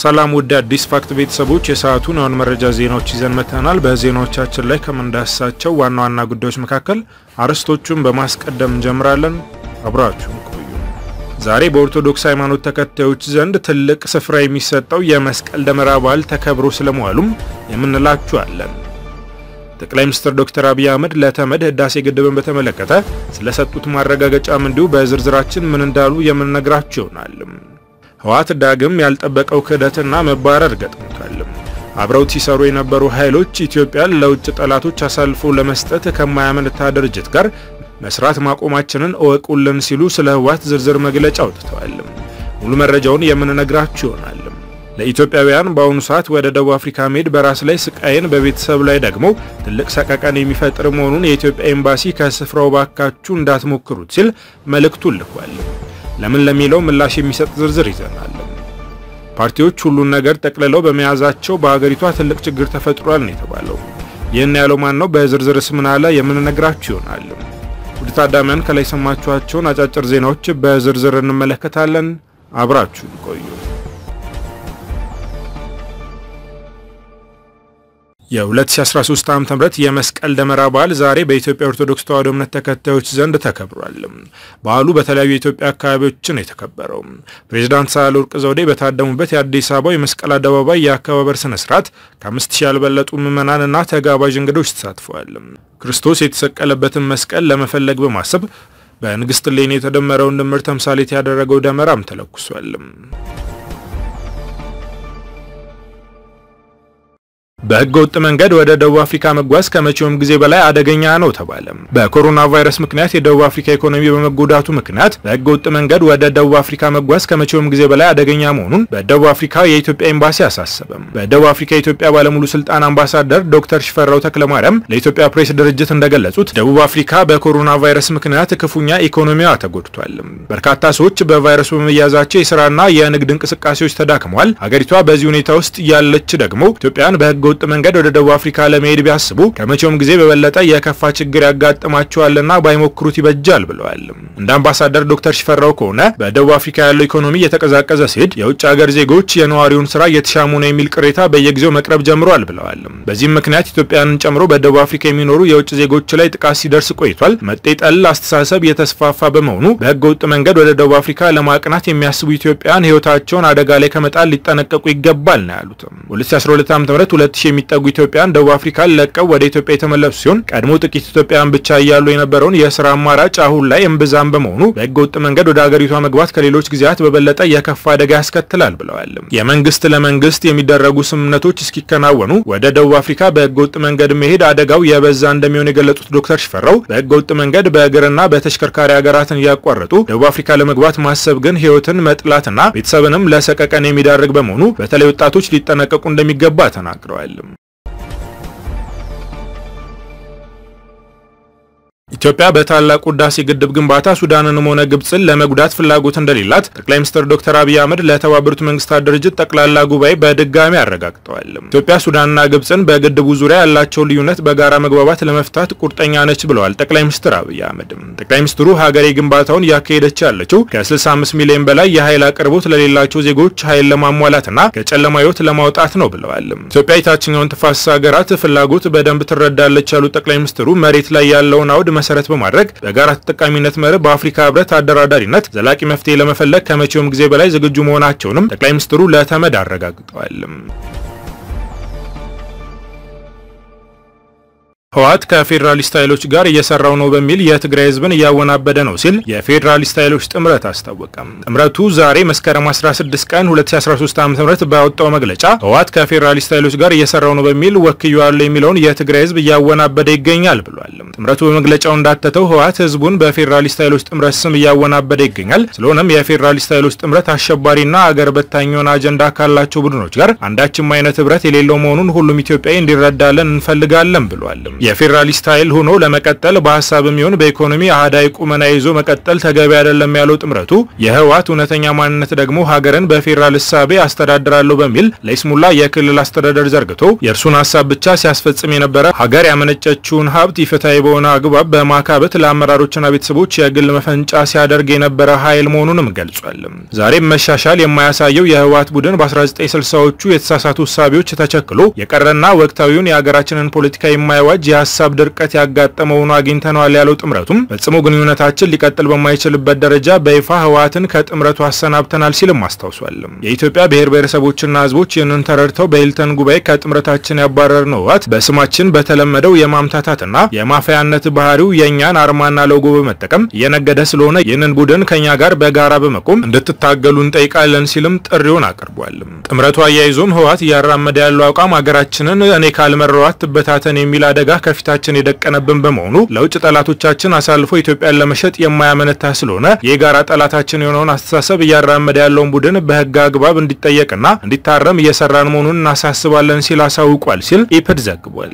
ሰላም ውድ አዲስ ፋክት ቤተሰቦች የሰዓቱን የሆን መረጃ ዜናዎች ይዘን መጥተናል። በዜናዎቻችን ላይ ከምንዳስሳቸው ዋና ዋና ጉዳዮች መካከል አርዕስቶቹን በማስቀደም እንጀምራለን። አብራችሁን ቆዩ። ዛሬ በኦርቶዶክስ ሃይማኖት ተከታዮች ዘንድ ትልቅ ስፍራ የሚሰጠው የመስቀል ደመራ በዓል ተከብሮ ስለመዋሉም የምንላችኋለን። ጠቅላይ ሚኒስትር ዶክተር አብይ አህመድ ለተመድ ህዳሴ ግድብን በተመለከተ ስለሰጡት ማረጋገጫም እንዲሁ በዝርዝራችን ምን እንዳሉ የምንነግራችሁ ይሆናል። ህወሓት ዳግም ያልጠበቀው ክህደትና መባረር ገጥሞታል። አብረውት ሲሰሩ የነበሩ ኃይሎች ኢትዮጵያን ለውጭ ጠላቶች አሳልፎ ለመስጠት ከማያመነታ ድርጅት ጋር መስራት ማቆማችንን እወቁልን ሲሉ ስለ ህወሓት ዝርዝር መግለጫ አውጥተዋል። ሙሉ መረጃውን የምንነግራችሁ ይሆናል። ለኢትዮጵያውያን በአሁኑ ሰዓት ወደ ደቡብ አፍሪካ መሄድ በራስ ላይ ስቃይን፣ በቤተሰብ ላይ ደግሞ ትልቅ ሰቀቀን የሚፈጥር መሆኑን የኢትዮጵያ ኤምባሲ ከስፍራው ባካችሁ እንዳትሞክሩት ሲል መልእክቱን ልኳል። ለምን ለሚለው ምላሽ የሚሰጥ ዝርዝር ይዘናል። ፓርቲዎች ሁሉን ነገር ጠቅልለው በመያዛቸው በሀገሪቷ ትልቅ ችግር ተፈጥሯል ነው የተባለው። ይህን ያለው ማን ነው? በዝርዝርስ ምን አለ? የምንነግራችሁ ይሆናል። ውድ ታዳሚያን ከላይ ሰማችኋቸውን አጫጭር ዜናዎች በዝርዝር እንመለከታለን። አብራችሁን ቆዩ። የ2013 ዓ.ም የመስቀል ደመራ በዓል ዛሬ በኢትዮጵያ ኦርቶዶክስ ተዋሕዶ እምነት ተከታዮች ዘንድ ተከብሯል። በዓሉ በተለያዩ የኢትዮጵያ አካባቢዎችን የተከበረው ፕሬዚዳንት ሳህለወርቅ ዘውዴ በታደሙበት የአዲስ አበባው የመስቀል አደባባይ የአከባበር ስነ ስርዓት ከአምስት ሺህ ያልበለጡ ምዕመናንና ተጋባዥ እንግዶች ተሳትፈዋል። ክርስቶስ የተሰቀለበትን መስቀል ለመፈለግ በማሰብ በንግሥት እሌኒ የተደመረውን ድምር ተምሳሌት ያደረገው ደመራም ተለኩሷል። በሕገ ወጥ መንገድ ወደ ደቡብ አፍሪካ መጓዝ ከመቼውም ጊዜ በላይ አደገኛ ነው ተባለ። በኮሮና ቫይረስ ምክንያት የደቡብ አፍሪካ ኢኮኖሚ በመጎዳቱ ምክንያት በሕገ ወጥ መንገድ ወደ ደቡብ አፍሪካ መጓዝ ከመቼውም ጊዜ በላይ አደገኛ መሆኑን በደቡብ አፍሪካ የኢትዮጵያ ኤምባሲ አሳሰበ። በደቡብ አፍሪካ የኢትዮጵያ ባለሙሉ ስልጣን አምባሳደር ዶክተር ሽፈራው ተክለማርያም ለኢትዮጵያ ፕሬስ ድርጅት እንደገለጹት ደቡብ አፍሪካ በኮሮና ቫይረስ ምክንያት ክፉኛ ኢኮኖሚዋ ተጎድቷል። በርካታ ሰዎች በቫይረሱ በመያዛቸው የስራና የንግድ እንቅስቃሴዎች ተዳክመዋል። ሀገሪቷ በዚህ ሁኔታ ውስጥ ያለች ደግሞ ኢትዮጵያን በሕገ ወጥ መንገድ ወደ ደቡብ አፍሪካ ለመሄድ ቢያስቡ ከመቼውም ጊዜ በበለጠ የከፋ ችግር ያጋጥማቸዋልና ባይሞክሩት ይበጃል ብለዋል። እንደ አምባሳደር ዶክተር ሽፈራው ከሆነ በደቡብ አፍሪካ ያለው ኢኮኖሚ እየተቀዛቀዘ ሲሄድ የውጭ ሀገር ዜጎች የነዋሪውን ስራ እየተሻሙ ነው የሚል ቅሬታ በየጊዜው መቅረብ ጀምሯል ብለዋል። በዚህም ምክንያት ኢትዮጵያንን ጨምሮ በደቡብ አፍሪካ የሚኖሩ የውጭ ዜጎች ላይ ጥቃት ሲደርስ ቆይቷል። መጤጠል አስተሳሰብ የተስፋፋ በመሆኑ በህገ ወጥ መንገድ ወደ ደቡብ አፍሪካ ለማቅናት የሚያስቡ ኢትዮጵያን ህይወታቸውን አደጋ ላይ ከመጣል ሊጠነቀቁ ይገባል ነው ያሉት። 2012 ዓ.ም 2000 የሚጠጉ ኢትዮጵያን ደቡብ አፍሪካን ለቀው ወደ ኢትዮጵያ የተመለሱ ሲሆን ቀድሞ ጥቂት ኢትዮጵያን ብቻ እያሉ የነበረውን የስራ አማራጭ አሁን ላይ እምብዛም በመሆኑ በህገ ወጥ መንገድ ወደ ሀገሪቷ መግባት ከሌሎች ጊዜያት በበለጠ የከፋ አደጋ ያስከትላል ብለዋል። የመንግስት ለመንግስት የሚደረጉ ስምምነቶች እስኪከናወኑ ወደ ደቡብ አፍሪካ በህገ ወጥ መንገድ መሄድ አደጋው የበዛ እንደሚሆን የገለጹት ዶክተር ሽፈራው በህገ ወጥ መንገድ በእግርና በተሽከርካሪ ሀገራትን እያቋረጡ ደቡብ አፍሪካ ለመግባት ማሰብ ግን ህይወትን መጥላትና ቤተሰብንም ለሰቀቀን የሚዳርግ በመሆኑ በተለይ ወጣቶች ሊጠነቀቁ እንደሚገባ ተናግረዋል። ኢትዮጵያ በታላቁ ህዳሴ ግድብ ግንባታ ሱዳንንም ሆነ ግብፅን ለመጉዳት ፍላጎት እንደሌላት ጠቅላይ ሚኒስትር ዶክተር አብይ አህመድ ለተባበሩት መንግስታት ድርጅት ጠቅላላ ጉባኤ በድጋሚ አረጋግጠዋል። ኢትዮጵያ ሱዳንና ግብፅን በግድቡ ዙሪያ ያላቸው ልዩነት በጋራ መግባባት ለመፍታት ቁርጠኛ ነች ብለዋል ጠቅላይ ሚኒስትር አብይ አህመድ። ጠቅላይ ሚኒስትሩ ሀገሬ ግንባታውን እያካሄደች ያለችው ከ65 ሚሊዮን በላይ የኃይል አቅርቦት ለሌላቸው ዜጎች ኃይል ለማሟላትና ከጨለማ ህይወት ለማውጣት ነው ብለዋል። ኢትዮጵያ የታችኛውን ተፋሰስ ሀገራት ፍላጎት በደንብ ትረዳለች ያሉት ጠቅላይ ሚኒስትሩ መሬት ላይ ያለውን አውድ መሰረት በማድረግ በጋራ ተጠቃሚነት መርህ በአፍሪካ ህብረት አደራዳሪነት ዘላቂ መፍትሄ ለመፈለግ ከመቼውም ጊዜ በላይ ዝግጁ መሆናቸውንም ጠቅላይ ሚኒስትሩ ለተመድ አረጋግጠዋል። ህወሓት ከፌዴራሊስት ኃይሎች ጋር እየሰራው ነው በሚል የትግራይ ህዝብን እያወናበደ ነው ሲል የፌዴራሊስት ኃይሎች ጥምረት አስታወቀም። ጥምረቱ ዛሬ መስከረም 16 ቀን 2013 ዓ.ም ባወጣው መግለጫ ህወሓት ከፌዴራሊስት ኃይሎች ጋር እየሰራው ነው በሚል ወክየዋለሁ የሚለውን የትግራይ ህዝብ እያወናበደ ይገኛል ብሏል። ጥምረቱ በመግለጫው እንዳተተው ህወሓት ህዝቡን በፌዴራሊስት ኃይሎች ጥምረት ስም እያወናበደ ይገኛል። ስለሆነም የፌዴራሊስት ኃይሎች ጥምረት አሸባሪና አገር በታኝ የሆነ አጀንዳ ካላቸው ቡድኖች ጋር አንዳችም አይነት ህብረት የሌለው መሆኑን ሁሉም ኢትዮጵያዊ እንዲረዳለን እንፈልጋለን ብሏል። የፌዴራሊስት ኃይል ሆኖ ለመቀጠል በሀሳብ የሚሆን በኢኮኖሚ አህዳዊ ቁመና ይዞ መቀጠል ተገቢ አይደለም ያለው ጥምረቱ የህወሓት እውነተኛ ማንነት ደግሞ ሀገርን በፌዴራል እሳቤ አስተዳድራለሁ በሚል ለይስሙላ የክልል አስተዳደር ዘርግቶ የእርሱን ሀሳብ ብቻ ሲያስፈጽም የነበረ ሀገር ያመነጨችውን ሀብት ኢፍትሐዊ በሆነ አግባብ በማካበት ለአመራሮችና ቤተሰቦች የግል መፈንጫ ሲያደርግ የነበረ ኃይል መሆኑንም ገልጿል። ዛሬም መሻሻል የማያሳየው የህወሓት ቡድን በ1960ዎቹ የተሳሳቱ እሳቤዎች ተቸክሎ የቀረና ወቅታዊውን የሀገራችንን ፖለቲካ የማይዋጅ የሀሳብ ድርቀት ያጋጠመ ሆኖ አግኝተነዋል ያለው ጥምረቱም ፈጽሞ ግንኙነታችን ሊቀጥል በማይችልበት ደረጃ በይፋ ህወሓትን ከጥምረቱ አሰናብተናል ሲልም አስታውሷል። የኢትዮጵያ ብሔር ብሔረሰቦችና ህዝቦች ይህንን ተረድተው በሂልተን ጉባኤ ከጥምረታችን ያባረርነው ህወሓት በስማችን በተለመደው የማምታታትና የማፈያነት ባህሪው የእኛን አርማና ሎጎ በመጠቀም እየነገደ ስለሆነ ይህንን ቡድን ከኛ ጋር በጋራ በመቆም እንድትታገሉ እንጠይቃለን ሲልም ጥሪውን አቅርቧል። ጥምረቱ አያይዞም ህወሓት እያራመደ ያለው አቋም ሀገራችንን እኔ ካልመራኋት ትበታተን የሚል አደጋ ከፊታችን የደቀነብን በመሆኑ ለውጭ ጠላቶቻችን አሳልፎ ኢትዮጵያን ለመሸጥ የማያመነታ ስለሆነ የጋራ ጠላታችን የሆነውን አስተሳሰብ እያራመደ ያለውን ቡድን በህግ አግባብ እንዲጠየቅና እንዲታረም እየሰራን መሆኑን እናሳስባለን ሲል አሳውቋል ሲል ኢፕድ ዘግቧል።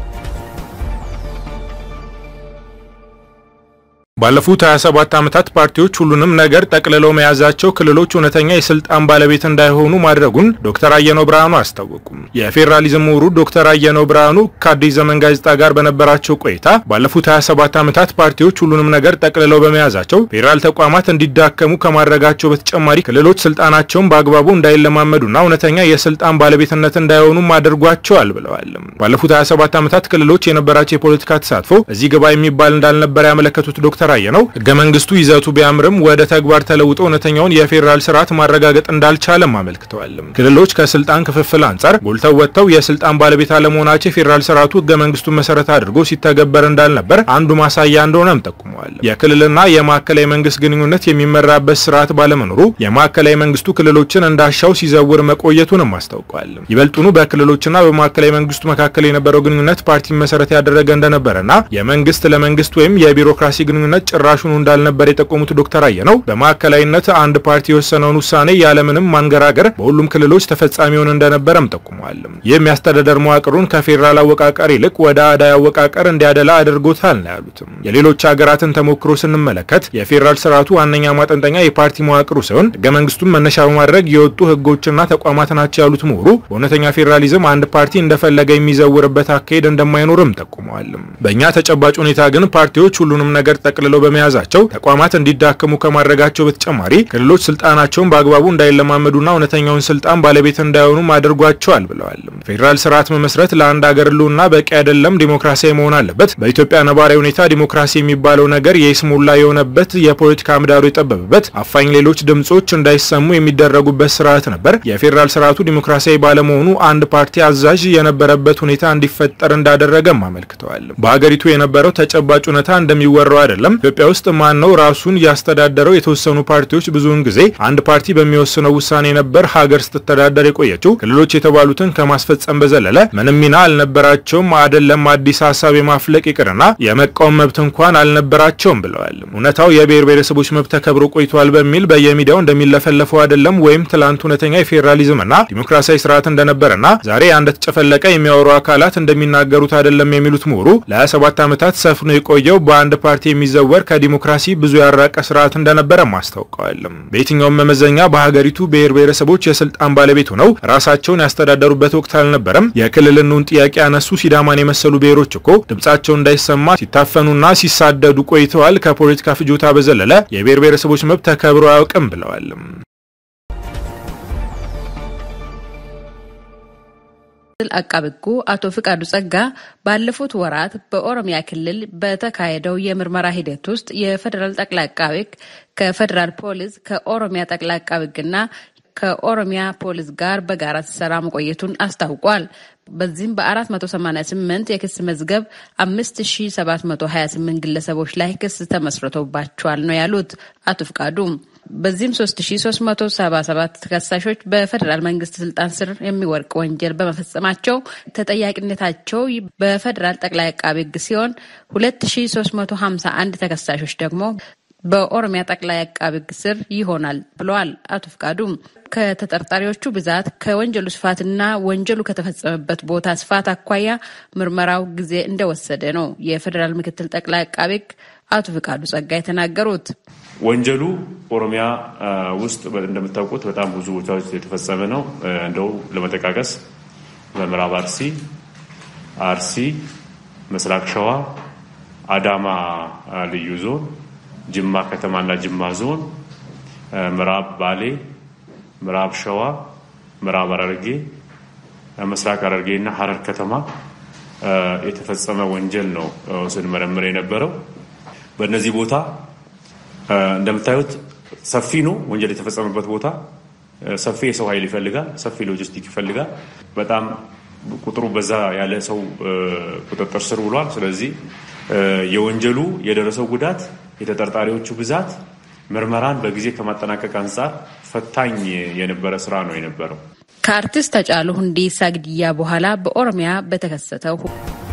ባለፉት 27 ዓመታት ፓርቲዎች ሁሉንም ነገር ጠቅልለው መያዛቸው ክልሎች እውነተኛ የስልጣን ባለቤት እንዳይሆኑ ማድረጉን ዶክተር አየነው ብርሃኑ አስታወቁም። የፌዴራሊዝም ምሁሩ ዶክተር አየነው ብርሃኑ ከአዲስ ዘመን ጋዜጣ ጋር በነበራቸው ቆይታ ባለፉት 27 ዓመታት ፓርቲዎች ሁሉንም ነገር ጠቅልለው በመያዛቸው ፌዴራል ተቋማት እንዲዳከሙ ከማድረጋቸው በተጨማሪ ክልሎች ስልጣናቸውን በአግባቡ እንዳይለማመዱና እውነተኛ የስልጣን ባለቤትነት እንዳይሆኑም አድርጓቸዋል ብለዋል። ባለፉት 27 ዓመታት ክልሎች የነበራቸው የፖለቲካ ተሳትፎ እዚህ ግባ የሚባል እንዳልነበረ ያመለከቱት ዶክተር ነው ህገ መንግስቱ ይዘቱ ቢያምርም ወደ ተግባር ተለውጦ እውነተኛውን የፌዴራል ስርዓት ማረጋገጥ እንዳልቻለም አመልክተዋል። ክልሎች ከስልጣን ክፍፍል አንጻር ጎልተው ወጥተው የስልጣን ባለቤት አለመሆናቸው የፌዴራል ስርዓቱ ህገ መንግስቱን መሰረት አድርጎ ሲተገበር እንዳልነበር አንዱ ማሳያ እንደሆነም ጠቁመዋል። የክልልና የማዕከላዊ መንግስት ግንኙነት የሚመራበት ስርዓት ባለመኖሩ የማዕከላዊ መንግስቱ ክልሎችን እንዳሻው ሲዘውር መቆየቱንም አስታውቋል። ይበልጡኑ በክልሎችና በማዕከላዊ መንግስቱ መካከል የነበረው ግንኙነት ፓርቲን መሰረት ያደረገ እንደነበረና የመንግስት ለመንግስት ወይም የቢሮክራሲ ግንኙነት ጭራሹኑ እንዳልነበር የጠቆሙት ዶክተር አየነው በማዕከላዊነት አንድ ፓርቲ የወሰነውን ውሳኔ ያለምንም ማንገራገር በሁሉም ክልሎች ተፈጻሚ ሆን እንደነበረም ጠቁመዋል። ይህም የአስተዳደር መዋቅሩን ከፌዴራል አወቃቀር ይልቅ ወደ አዳይ አወቃቀር እንዲያደላ አድርጎታል ነው ያሉትም። የሌሎች ሀገራትን ተሞክሮ ስንመለከት የፌዴራል ስርዓቱ ዋነኛ ማጠንጠኛ የፓርቲ መዋቅሩ ሲሆን ህገ መንግስቱን መነሻ በማድረግ የወጡ ህጎችና ተቋማት ናቸው ያሉት ምሁሩ በእውነተኛ ፌዴራሊዝም አንድ ፓርቲ እንደፈለገ የሚዘውርበት አካሄድ እንደማይኖርም ጠቁመዋል። በእኛ ተጨባጭ ሁኔታ ግን ፓርቲዎች ሁሉንም ነገር ጠቅልለው በመያዛቸው ተቋማት እንዲዳከሙ ከማድረጋቸው በተጨማሪ ክልሎች ስልጣናቸውን በአግባቡ እንዳይለማመዱና እውነተኛውን ስልጣን ባለቤት እንዳይሆኑም አድርጓቸዋል ብለዋል። ፌዴራል ስርዓት መመስረት ለአንድ ሀገር ህልውና በቂ አይደለም፣ ዲሞክራሲያዊ መሆን አለበት። በኢትዮጵያ ነባራዊ ሁኔታ ዲሞክራሲ የሚባለው ነገር የይስሙላ የሆነበት፣ የፖለቲካ ምህዳሩ የጠበበበት፣ አፋኝ ሌሎች ድምጾች እንዳይሰሙ የሚደረጉበት ስርዓት ነበር። የፌዴራል ስርዓቱ ዲሞክራሲያዊ ባለመሆኑ አንድ ፓርቲ አዛዥ የነበረበት ሁኔታ እንዲፈጠር እንዳደረገም አመልክተዋል። በሀገሪቱ የነበረው ተጨባጭ ሁኔታ እንደሚወራው አይደለም። ኢትዮጵያ ውስጥ ማን ነው ራሱን ያስተዳደረው? የተወሰኑ ፓርቲዎች ብዙውን ጊዜ አንድ ፓርቲ በሚወስነው ውሳኔ ነበር ሀገር ስትተዳደር የቆየችው። ክልሎች የተባሉትን ከማስፈጸም በዘለለ ምንም ሚና አልነበራቸውም። አይደለም አዲስ ሀሳብ የማፍለቅ ይቅርና የመቃወም መብት እንኳን አልነበራቸውም ብለዋል። እውነታው የብሔር ብሔረሰቦች መብት ተከብሮ ቆይቷል በሚል በየሚዲያው እንደሚለፈለፈው አይደለም። ወይም ትላንት እውነተኛ የፌዴራሊዝምና ዲሞክራሲያዊ ስርዓት እንደነበረና ዛሬ እንደተጨፈለቀ የሚያወሩ አካላት እንደሚናገሩት አይደለም የሚሉት ምሁሩ ለ27 ዓመታት ሰፍኖ የቆየው በአንድ ፓርቲ የሚዘወር ከዲሞክራሲ ብዙ ያራቀ ስርዓት እንደነበረም አስታውቀዋል። በየትኛውም መመዘኛ በሀገሪቱ ብሔር ብሔረሰቦች የስልጣን ባለቤት ሆነው ራሳቸውን ያስተዳደሩበት ወቅት አልነበረም። የክልልነውን ጥያቄ ያነሱ ሲዳማን የመሰሉ ብሔሮች እኮ ድምጻቸው እንዳይሰማ ሲታፈኑና ሲሳደዱ ቆይተዋል። ከፖለቲካ ፍጆታ በዘለለ የብሔር ብሔረሰቦች መብት ተከብሮ አያውቅም ብለዋል። አቃቤ ሕጉ አቶ ፍቃዱ ጸጋ ባለፉት ወራት በኦሮሚያ ክልል በተካሄደው የምርመራ ሂደት ውስጥ የፌዴራል ጠቅላይ አቃቤ ሕግ ከፌዴራል ፖሊስ ከኦሮሚያ ጠቅላይ አቃቤ ሕግና ከኦሮሚያ ፖሊስ ጋር በጋራ ሲሰራ መቆየቱን አስታውቋል። በዚህም በ488 የክስ መዝገብ 5728 ግለሰቦች ላይ ክስ ተመስርቶባቸዋል ነው ያሉት አቶ ፍቃዱ። በዚህም 3377 ተከሳሾች በፌዴራል መንግስት ስልጣን ስር የሚወድቅ ወንጀል በመፈጸማቸው ተጠያቂነታቸው በፌዴራል ጠቅላይ አቃቤ ሕግ ሲሆን 2351 ተከሳሾች ደግሞ በኦሮሚያ ጠቅላይ አቃቤ ሕግ ስር ይሆናል ብለዋል አቶ ፍቃዱም። ከተጠርጣሪዎቹ ብዛት ከወንጀሉ ስፋትና ወንጀሉ ከተፈጸመበት ቦታ ስፋት አኳያ ምርመራው ጊዜ እንደወሰደ ነው የፌዴራል ምክትል ጠቅላይ አቃቤ ሕግ አቶ ፍቃዱ ጸጋ የተናገሩት። ወንጀሉ ኦሮሚያ ውስጥ እንደምታውቁት በጣም ብዙ ቦታዎች የተፈጸመ ነው። እንደው ለመጠቃቀስ በምዕራብ አርሲ፣ አርሲ፣ ምስራቅ ሸዋ፣ አዳማ ልዩ ዞን፣ ጅማ ከተማና ጅማ ዞን፣ ምዕራብ ባሌ፣ ምዕራብ ሸዋ፣ ምዕራብ ሐረርጌ፣ ምስራቅ ሐረርጌ እና ሐረር ከተማ የተፈጸመ ወንጀል ነው ስንመረምር የነበረው። በእነዚህ ቦታ እንደምታዩት ሰፊ ነው። ወንጀል የተፈጸመበት ቦታ ሰፊ የሰው ኃይል ይፈልጋል። ሰፊ ሎጂስቲክ ይፈልጋል። በጣም ቁጥሩ በዛ ያለ ሰው ቁጥጥር ስር ውሏል። ስለዚህ የወንጀሉ የደረሰው ጉዳት፣ የተጠርጣሪዎቹ ብዛት ምርመራን በጊዜ ከማጠናቀቅ አንጻር ፈታኝ የነበረ ስራ ነው የነበረው። ከአርቲስት ሃጫሉ ሁንዴሳ ግድያ በኋላ በኦሮሚያ በተከሰተው